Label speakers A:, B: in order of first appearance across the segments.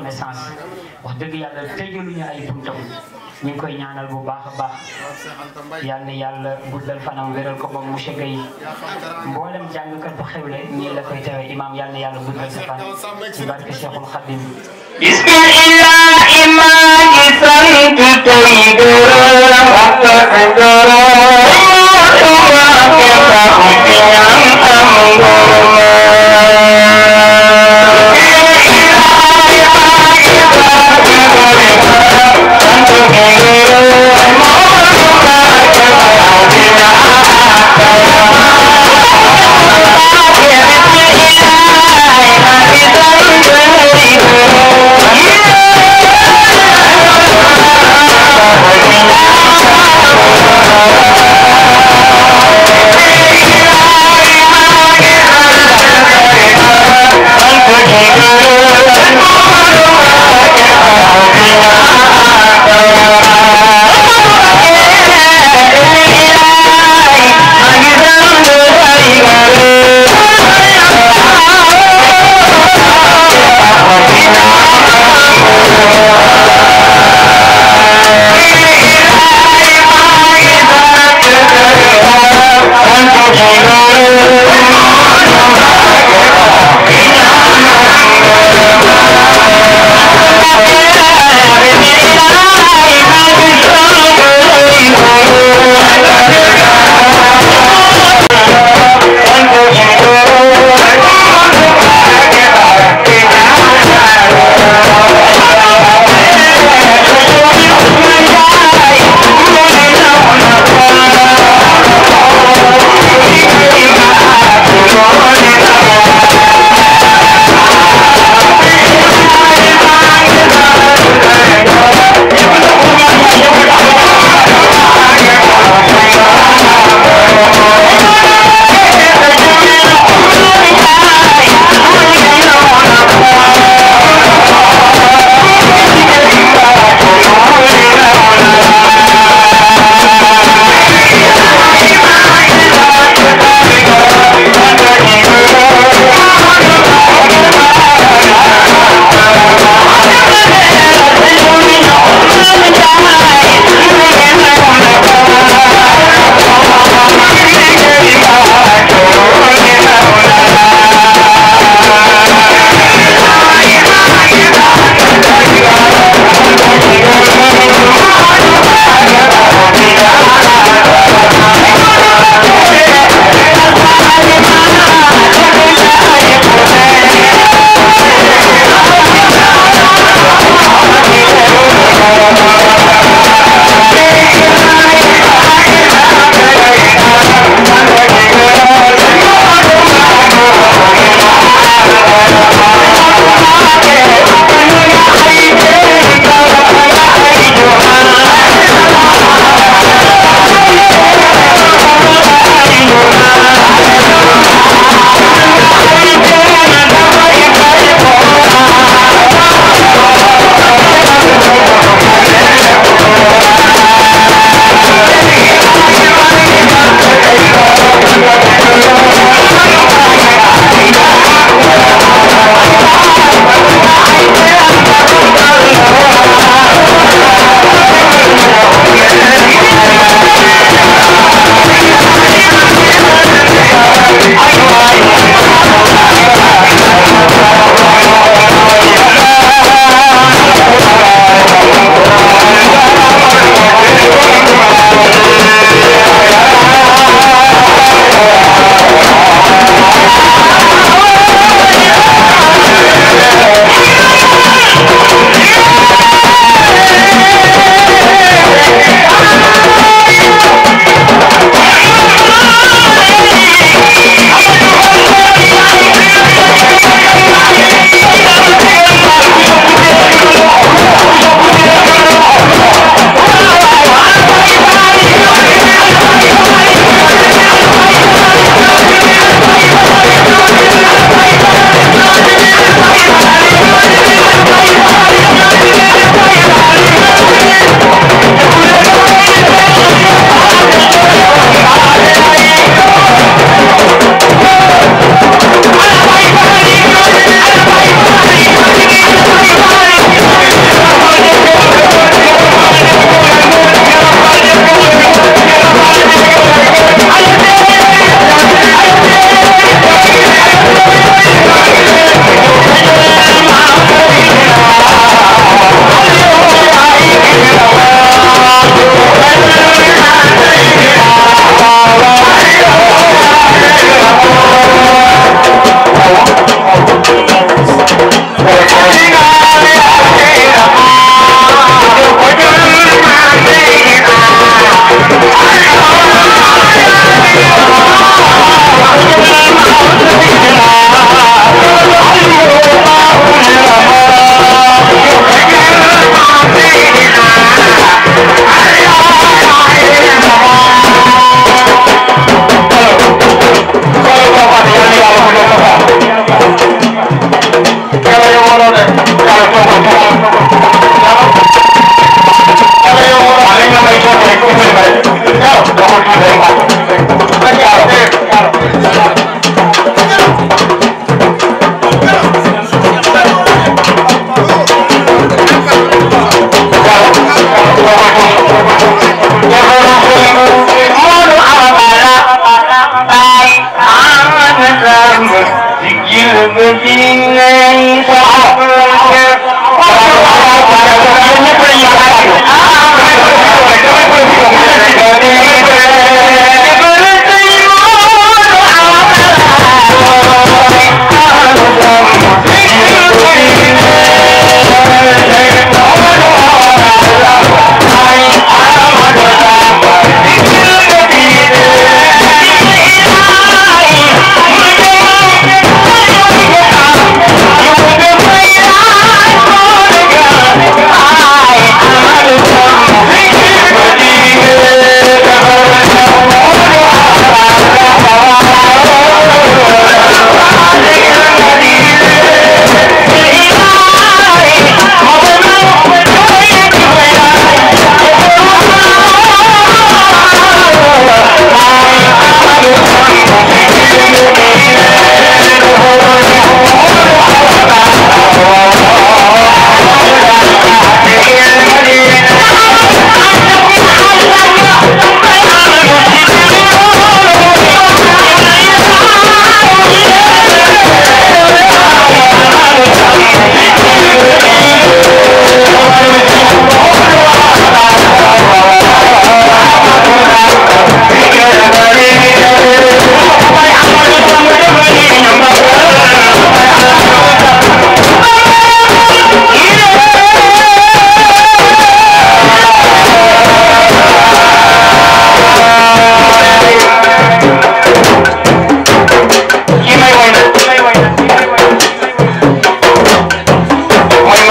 A: reconnaissance wax dëgg yàlla tëjaluñu ay buntam ñu ngi koy ñaanal bu baax a baax yal na yàlla guddal fanam wéral ko moom monsieur Guèye mboolem jàngkat bu xewle nii la koy tewee imam yal na yàlla guddal sa fan ci barke Cheikhul Khadim
B: bismillah maa ngi sant tey gërëm ak gërëm maa ngi tax ci am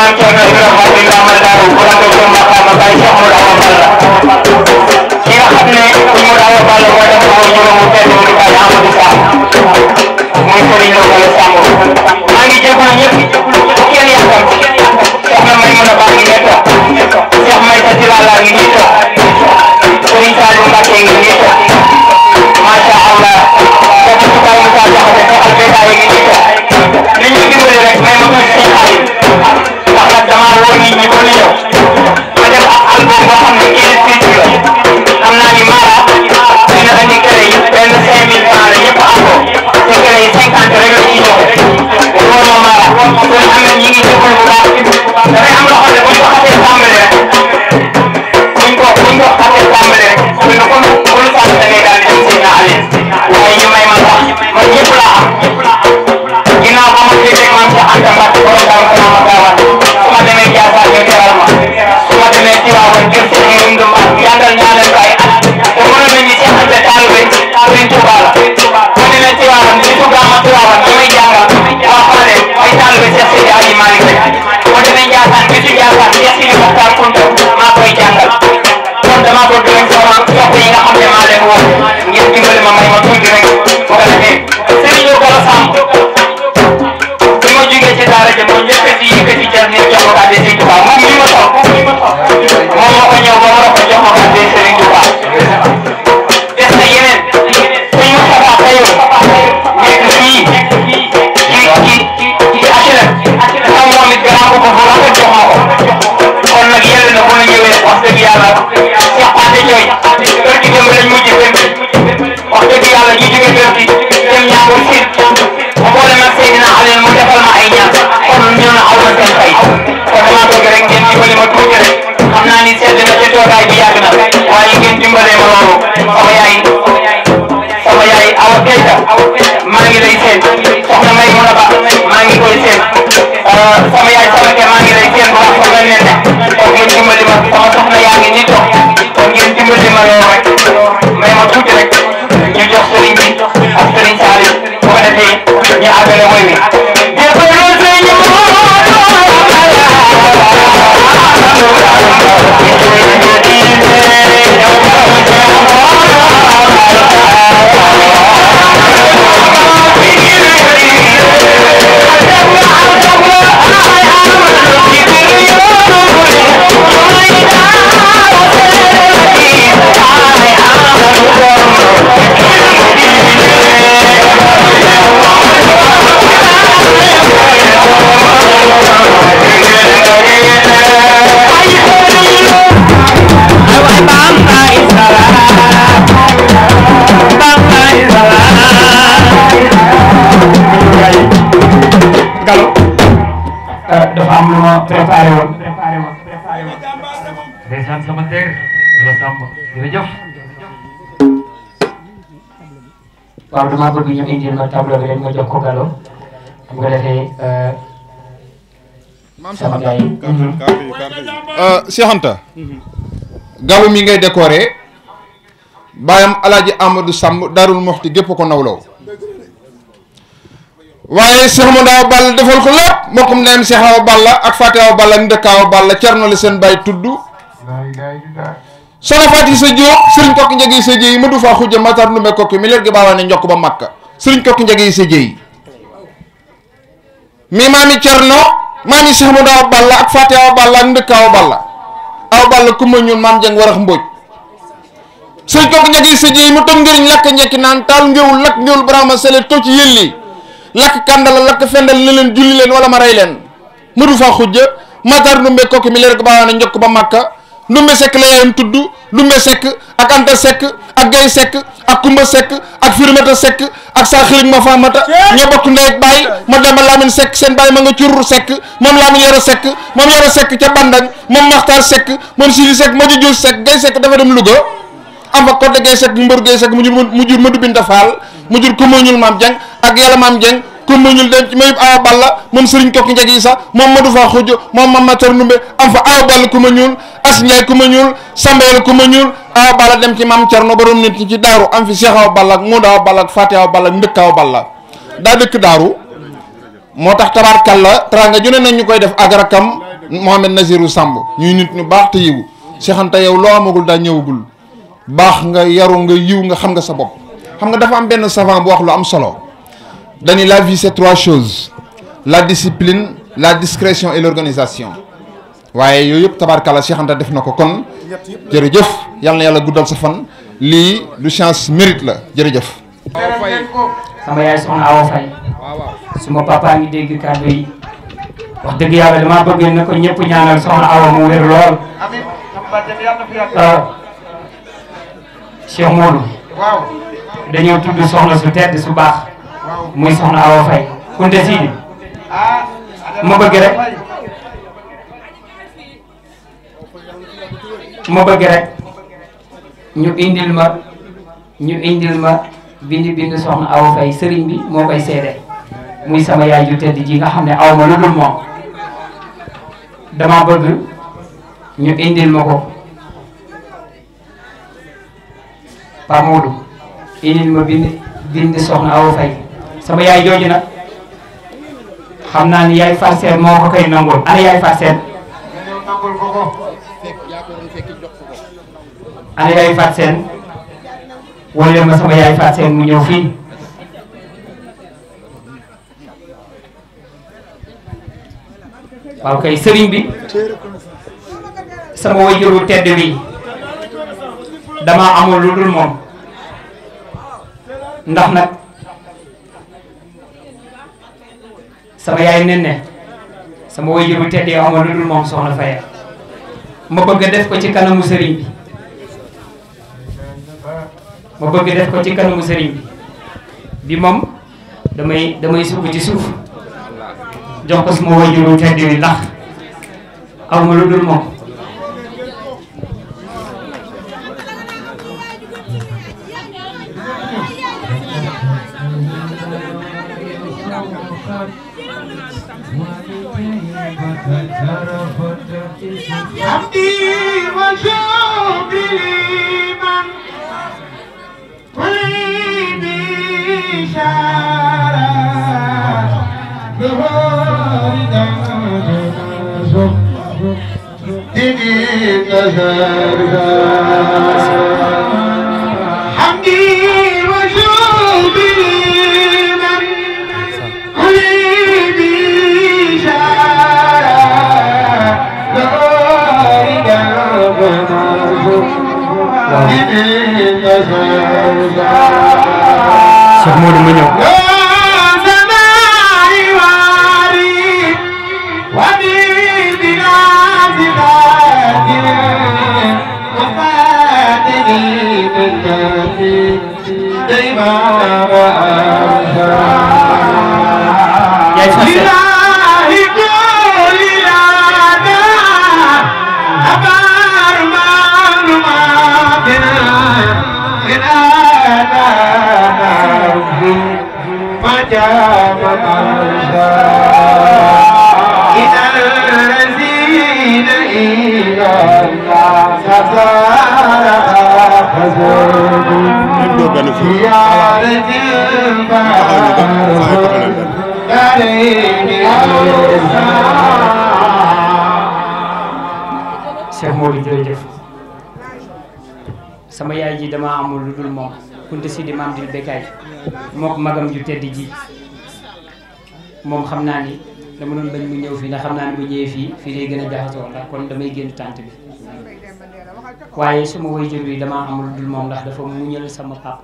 B: maam Thierno Ibrahima Faty Ndama Daaru bu la ko jëm maqaama Baye Cheikh Modou Awa Balla ki nga xam ne Modou Awa Balla moo def ko juróomu tedd di Baye Amadou Samb muy Serigne Lo Gala Samb maa ngi jégalu ñëpp kenn yàqam soxna may mën a baax ngi ne toog Cheikh Maysa Tilala ngi nii toog Serigne Saliou Mbacke ngi nii toog macha allah kooku su Baye Moussa Diakhaté Cheikh Albeda yi ngi nii toog li ñu dimbali rek may ma tuuti seen xarit ndax nag damaa woo nit ñi ba ñu ñëw ma def ak album boo xam ne quinze titres la xam naa ni Mara dina andi kër yi benn cinq mille francs la ñëpp am ko te kër yi cinquante rek la ciy joxe wóor ma Mara kon am na ñi ngi jëfal bu baax dafay am loo xam ne bu ñu ko xasee tàmbali rek buñ ko buñ ko xasee tàmbali rek buñ ko bu ñu sant da ngay daal di dem seen alin waaye ñu may ma sax man ñëpp laa am ginnaaw ba ma déggee maam Cheikh Anta Mbacke borom Daaru Salaam ak Gaawaan su ma demee Ndiassane ñu teral ma su ma demee Tivaouane kër Cheikh Yérim Ndoumba yàggal ñaanal ko ay at te mënoon nañu Cheikh Anta taalibe Sëriñ Touba la ma demee Tivaouane di su gàmma Tivaouane ñu may jàngal waa xale ay taalibe Cheikh Seydi Hadji Malick rek ma demee Ndiassane bi su Ndiassane Cheikh Sidi Mokhtar Kounta maa koy jàngal kon dama ko gërëm sama soppe yi nga xam ne maa leen woo ngeen dimbali ma may ma tuuti rek bu ko defee Serigne Lo Gala Samb bi ma jugee ci daara ja moo njëkk si yëkkati jar nit jox ko kàddu Serigne Touba moom mi ma toog moom moo ko ñëw ba ma ko jox ma kàddu Serigne Touba des na yeneen suñu Moustapha Tayo nekk fii ci ci ci ci HLM xam moom it gannaaw ko bu rafet jox ma ko kon nag yàlla na bu ñu ñëwee wax dëgg yàlla Cheikh Pate Thioy kër gi dem lañ mujj dem wax dëgg yàlla ñu jóge kër gi dem ñaangu si mu boole mag Seydina Aliou mu defal ma ay ñaan kon ñu na aw na seen fay kon damaa bëgg rek ngeen dimbali ma tuuti rek xam naa ni sedd na ca toogaay bi yàgg na waaye ngeen dimbale ma loolu sama yaay sama yaay Awa Keita maa ngi lay seen soxna may mun a ba maa ngi koy seen sama yaay sama ke maa ngi lay seen bu baax sama nen ne kon ngeen dimbali ma sama soxna yaa ngi nii toog kon ngeen dimbali ma loolu rek may ma tuuti rek ñu jox sëriñ bi ak sëriñ Saliou bu ko defee ñu àggale woy wi
A: Gallo dafa am lu ma préparé woon ndeysaan sama teer la sàmm jërëjëf waaw damaa bëgg ñu indil ma tableau bi rek ma jox ko Gallo bu ko defee sama gars yi
C: Cheikh Anta gaawu mi ngay décoré baayam alaaji Amadou Samb Daarul Moxti gépp ko nawlaw waaye Cheikh Modou Awa Balla defal ko lépp mbokkum ndeyam Cheikh Awa Balla ak Fatou Awa Balla ndëkk Awa Balla cerno la seen baay tudd soxna Fatou sa Diop sëriñ kokki njëgi sa jéy ma du faa xujja matar numbe kokki mi leer gi baawaa ne njokk ba makka sëriñ kokki njëgi sa jéy mi maami cerno maami Cheikh Modou Awa Balla ak Fatou Awa Balla ak ndëkk Awa Balla Awa Balla kumba ñuul maam jeng warax mbóoj sëriñ kokki njëgi sa jéy mu toog ngëriñ lakk njekki naan taal ngéwul lakk ngéwul barama sele to ci yëlli lakk kàndala lakk fendal ne leen julli leen wala ma rey leen madu fa xujja matar ndumbe kokki mi leer ko baawaane njokk ba makka ndumbe sekk la yaayam tudd ndumbe sekk ak anta sekk ak gay sekk ak kumba sekk ak firimata sekk ak saa xirig ma faamata ñoo bokk ndey ak baay ma dema laamin sekk seen baay ma nga curur sekk moom laamin yoro sekk moom yoro sekk ca bandañ moom maxtaar sekk moom sidi sekk ma jujul sekk gay sekk dafa dem Louga am fa côté gay sekk mbër gay sekk mu jur mu jur Madu Binta Faal mu jur kumba ñul maam jeng ak yàlla maam jeng kumba ñul dem ci mayub awa balla moom sëriñ kokki njeg yi sax moom madu faa xuj moom mam matar numbe am fa awa balla kumba ñuul as njaay kumba ñuul sambeel kumba ñuul awa balla dem ci maam cerno borom nit ñi ci daaru am fi seex awa balla ak muuda awa balla ak faati awa balla ak ndëkk awa balla daa dëkk daaru moo tax tabaarkalla teraanga ju ne nañ ñu koy def ak rakam Mohamed Nazirou Samb ñuy nit ñu baax te yiw Cheikh Anta yow loo amagul daa ñëwagul baax nga yaru nga yiw nga xam nga sa bopp xam nga dafa am benn savant bu wax lu am solo dañu la vie c'est trois choses la discipline la discrétion et l'organisation waaye yooyu yëpp tabarkalla Cheikh Anta def na ko kon jërëjëf yal na yàlla guddal sa fan lii du chance mérite la jërëjëf
A: sama yaay soxna Awa Faye suma papa ngi dégg kàddu yi wax dëgg yàlla dama bëgg na ko ñëpp ñaanal soxna Awa mu wér lool waaw Cheikh Modou dañoo tudd soxna su tedd su baax muy soxna Awa Faye kunte siidi ma bëgg rek ma bëgg rek ñu indil ma ñu indil ma bindi bind soxna Awa Faye sëriñ bi moo koy seede muy sama yaay ju tedd ji nga xam ne aw ma lu dul moom dama bëgg ñu indil ma ko Pa Modou indil ma bind bind soxna Awa Faye sama yaay jooju nag xam naa ni yaay farceen moo ko koy nangul ana yaay farceen ana yaay farceen wala ma sama yaay farceen mu ñëw fii waaw kay sëriñ bi sama wajuru tedd wi dama amul lu dul moom ndax nag sama yaay nen ne sama wajuru tedd yi amul lu dul moom soxna Faye ma bëgg def ko ci kanamu sëriñ bi ma bëgg def ko ci kanamu sëriñ bi bi moom damay damay sukk ci suuf jox ko suma wajuru tedd wi ndax aw ma lu dul moom
D: عبدي وشوقي لمن قلبي شارع ظهور حمدي وشوقي لمن قلبي شارع
A: Cheikh Modou ma ñëw yaay fase Cheikh Modou jërëjëf sama yaay ji dama amul lu dul moom kunte si di maam di bekkaay mook magam ju tedd ji moom xam naa ni dama doon bañ mu ñëw fii ndax xam naa ni bu ñëwee fii fii day gën a jaxasoo ndax kon damay génn tànt bi waaye suma waajur wi dama amul lu dul moom ndax dafa muñal sama pap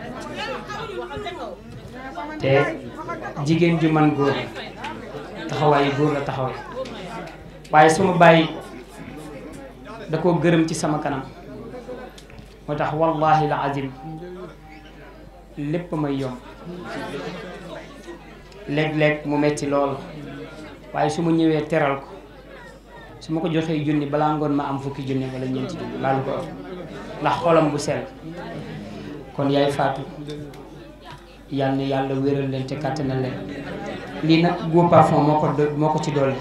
A: te jigéen ju man góor taxawaayu góor la taxawee waaye suma bàyyi da koo gërëm ci sama kanam moo tax wallahi la azim lépp may yomb léeg-léeg mu metti lool waaye su ma ñëwee teral ko su ma ko joxee junni balaa ngoon ma am fukki junni wala ñeenti junni laalu ko ëpp ndax xolam bu sell kon yaay faatu yal na yàlla wéral leen te kàttanal leen lii nag Go Parfum moo ko do- moo ko ci dolli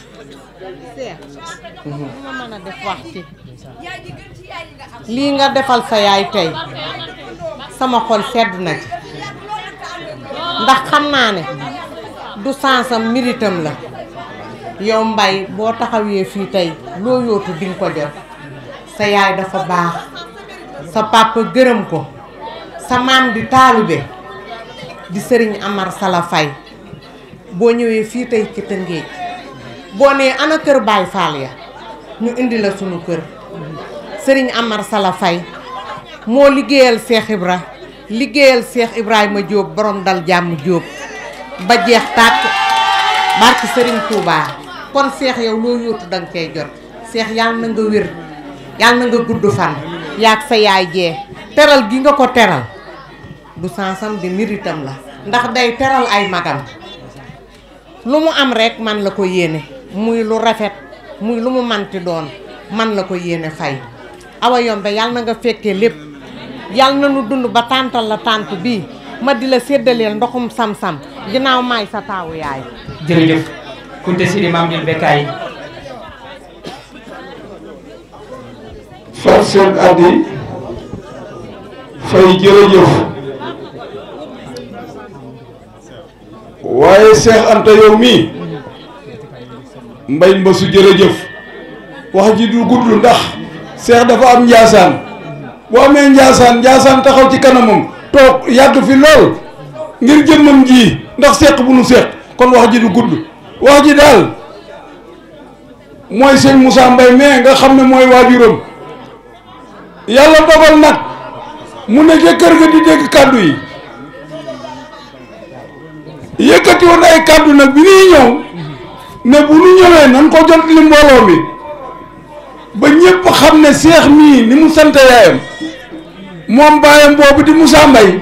E: Seex li ma mën a def wax ci lii nga defal sa yaay tey sama xol sedd na ci ndax xam naa ne du sansam méritam la yow mbay boo taxawee fii tey loo yootu di nga ko jot sa yaay dafa baax sa papa gërëm ko sa maam di taalibe di sëriñ Amar Sala Fay boo ñëwee fii tey ci Tëngéej boo nee ana kër Baay Faal ya ñu indi la sunu kër sëriñ Amar Sala Fay moo liggéeyal Seex Ibra liggéeyal Seex Ibrahima Jóob borom dal jàmm Jóob ba jeex tàkk barki sëriñ Touba kon seex yow loo yóotu danga cay jot seex yàlla na nga wér yàlla na nga gudd fan yaag sa yaay jee teral gi nga ko teral du sansam di méritam la ndax day teral ay magam lu mu am rekk man la ko yéene muy lu rafet muy lu mu manti doon man la ko yéene fay awa yombe yàlla na nga fekkee lépp yàlla na nu dund ba tàntal la tànt bii ma di la séddaleel ndoxum sam-sam ginnaaw maay sa taawu yaay
F: jërëjëf kunte sidi maam jël bekkaay
G: far seen addi fay jërëjëf waaye Seex Anta yow mii mbay mbasu jërëjëf wax ji du gudd ndax Seex dafa am njaasaan boo amee njaasaan njaasaan taxaw ci kanamam toog yàgg fi lool ngir jëmmam ji ndax seq bu nu seq kon wax ji du gudd wax ji daal mooy sëñ Moussa Mbaye mais nga xam ne mooy waajuram yàlla dogal nag mu ne ca kër ga di dégg kàddu yi yëkkati woon ay kàddu nag bi ñuy ñëw ne bu nu ñëwee nan ko jot li mbooloo mi ba ñépp xam ne seex mii ni mu sant yaayam moom baayam boobu di Moussa Mbaye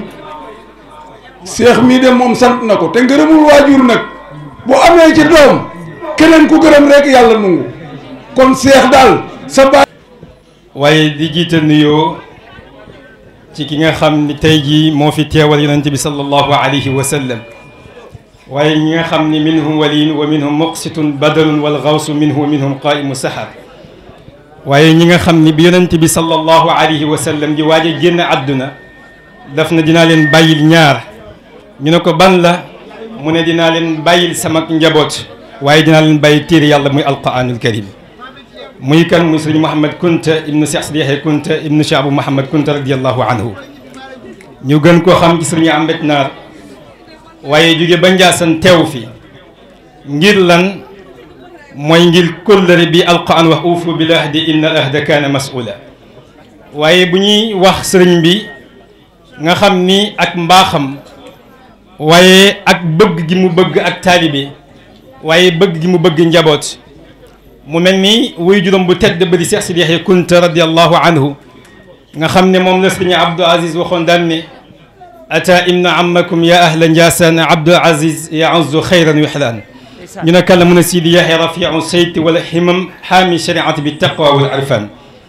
G: seex mii de moom sant na ko te ngërëmul waajur nag bu amee ci doom keneen ku gërëm rek yàlla nungu kon seex daal sa baay
H: waaye di jiital nuyoo ci ki nga xam ni tey jii moo fi teewal yonent bi sallallahu alayhi wa sallam waaye ñi nga xam ni minhum waliin wa minhum muqsitun badalun wal gawsu minhu wa minhum qaimu sahar waaye ñi nga xam ni bi yonent bi sallallahu alayhi wa sallam di waaj a génn àdduna daf na dinaa leen bàyyil ñaar ñu ne ko ban la mu ne dinaa leen bàyyil sama njaboot waaye dinaa leen bàyyi téere yàlla muy alquranul karim muy kan muy sëriñ Mouhamed Kunta ibnu Cheikh Sidi Yaxya Kunta ibnu Cheikh Abou Mouhamed Kunta radiallahu anhu ñu gën koo xam ci sëriñ Ahmed Naar waaye jóge ba Njaasan teew fi ngir lan mooy ngir kóllëre bi alquran wax uufu bil ahdi inna al ahda kaana mas'ula waaye bu ñuy wax sëriñ bi nga xam ni ak mbaaxam waaye ak bëgg gi mu bëgg ak taalibe waaye bëgg gi mu bëgg njaboot mu mel ni wuy juróom bu tedd ba di Seex Sidi Yaxya Kunta radiallahu anhu nga xam ne moom la sëriñ Abdou Aziz waxoon daan ne ata imna amakum ya ahla Njaasaan Abdou Aziz yaazzu xayran yuxlaan ñu ne kan la mun a Sidi Yaxya rafiu sayti wala ximam xaami shariati bi taqwa wal arfan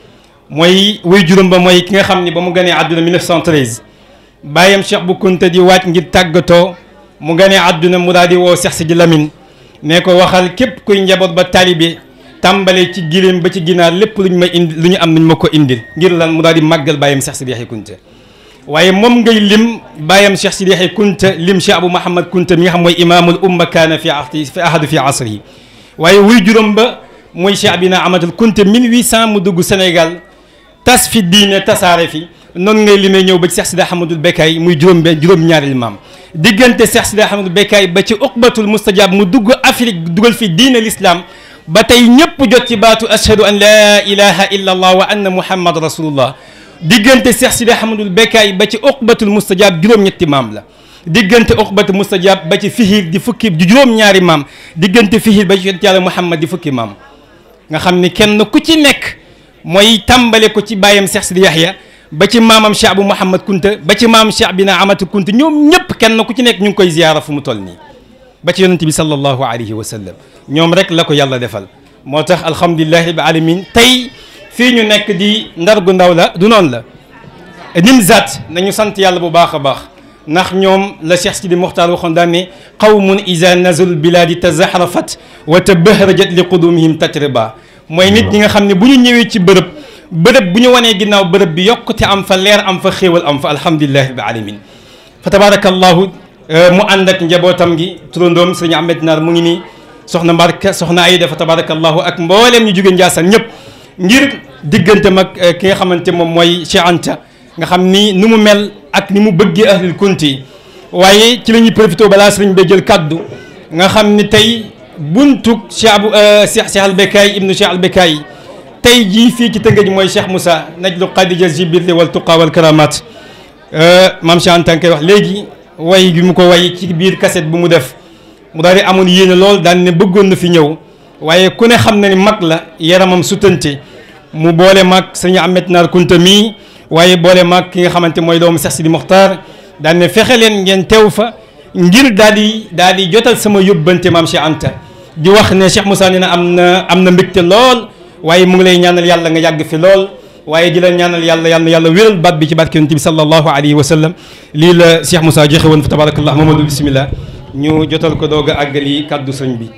H: mooy wuy juróom ba mooy ki nga xam ne ba mu ganee àdduna 1913 bàyyam Cheikh bu Kunta di waaj ngir tàggatoo mu ganee àdduna mu daal di woo Seex Sidi Lamin ne ko waxal képp kuy njaboot ba taalibe tàmbale ci giléem ba ci ginaar lépp lu ñu ma indi lu ñu am nañ ma ko indil ngir lan mu daal di màggal bàyyam Cheikh Sidi Yaxya Kunta waaye moom ngay lim bàyyam Cheikh Sidi Yaxya Kunta lim Cheikh Abou Mouhamed Kunta mi nga xam mooy imaamul umma kaana fi ahdi fi ahadu fi asri yi waaye wuy juróom ba mooy Cheikh Abina Amatul Kunta 1800 mu dugg Sénégal tas fi diine tasaare fi noonu ngay limee ñëw ba ci Cheikh Sidi Ahmadul Bekkaay muy juróom benn juróom-ñaareel maam diggante Cheikh Sidi Ahmadul Bekkaay ba ci uqbatul mustajab mu dugg Afrique dugal fi diine l'islam ba tey ñëpp jot ci baatu ashhadu an laa ilaha illa allah wa anna muhammad rasulullah diggante Cheikh Sidi Ahmadul Bekkaay ba ci uqbatul mustajab juróom-ñetti maam la diggante uqbatul mustajab ba ci fihir di fukki di juróom-ñaari maam diggante fihir ba ci yonent yàlla muhammad di fukki maam nga xam ni kenn ku ci nekk mooy tàmbale ko ci bàyyam Cheikh Sidi Yaxya ba ci maamam Cheikh Abou Mouhamed Kunta ba ci maam Cheikh Bina Amatu Kunta ñoom ñëpp kenn ku ci nekk ñu ngi koy ziyaara fu mu toll nii ba ci yonent bi sallallahu alayhi wa sallam ñoom rek la ko yàlla defal moo tax alhamdulilahi rabbil alamin tey fii ñu nekk di ndar gu ndaw la du noonu la nimzat nañu sant yàlla bu baax a baax ndax ñoom la Cheikh Sidi Mokhtar waxoon daan ne qawmun iza nazul biladi tazahrafat wa tabahrajat li qudumihim tatriba mooy nit ñi nga xam ne bu ñu ñëwee ci bërëb bërëb bu ñu wanee ginnaaw bërëb bi yokkute am fa leer am fa xéewal am fa alhamdulilahi rabbil alamin fa tabarakallahu mu ànd ak njabootam gi turandoom sëriñ Ahmed Naar mu ngi nii soxna Mbarka soxna Ayda fa tabarakallahu ak mbooleem ñu jóge Njaasaan ñëpp ngir diggante mag ki nga xamante moom mooy Cheikh Anta nga xam ni nu mu mel ak ni mu bëggee ahlul kunti waaye ci la ñuy profité balaa sëriñ bay jël kaddu nga xam ni tey buntu Cheikh Abu Cheikh Cheikh Albekaay ibnu Cheikh Albekaay tey jii fii ci Tëngéej mooy Cheikh Moussa najlu Khadija Zibirli wal tuqa wal karamat maam Cheikh Anta koy wax léegi way gi mu ko way ci biir cassette bu mu def mu daal di amoon yéene lool daan ne bëggoon na fi ñëw waaye ku ne xam na ni mag la yaramam sutante mu boole mag sëñ Ahmed Naar Kunta mii waaye boole mag ki nga xamante mooy doomu Cheikh Sidi Mokhtar daan ne fexe leen ngeen teew fa ngir daal di daal di jotal sama yóbbante maam Cheikh Anta di wax ne Cheikh Moussa nee na am na am na mbégte lool waaye mu ngi lay ñaanal yàlla nga yàgg fi lool waaye di la ñaanal yàlla yàlla yàlla wéral baat bi ci barke yonent bi sallallahu alayhi wa sallam lii la Cheikh Moussa joxe woon fa tabarakallah Mamadou bismillah ñu jotal ko doog a àggali kàddu sëñ bi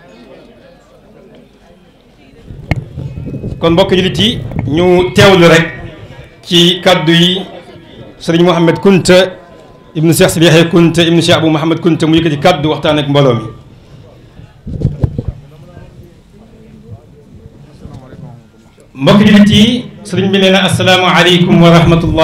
H: kon mbokk jullit yi ñu teewlu rek ci kàddu yi sëriñ Mouhamed Kunta ibnu Cheikh Sidi Yaxya Kunta ibnu Cheikh Abou Mouhamed Kunta mu yëkkati kàddu waxtaan ak mbooloo mi mbokk jullit yi sëriñ bi nee na assalaamu aleykum wa rahmatullah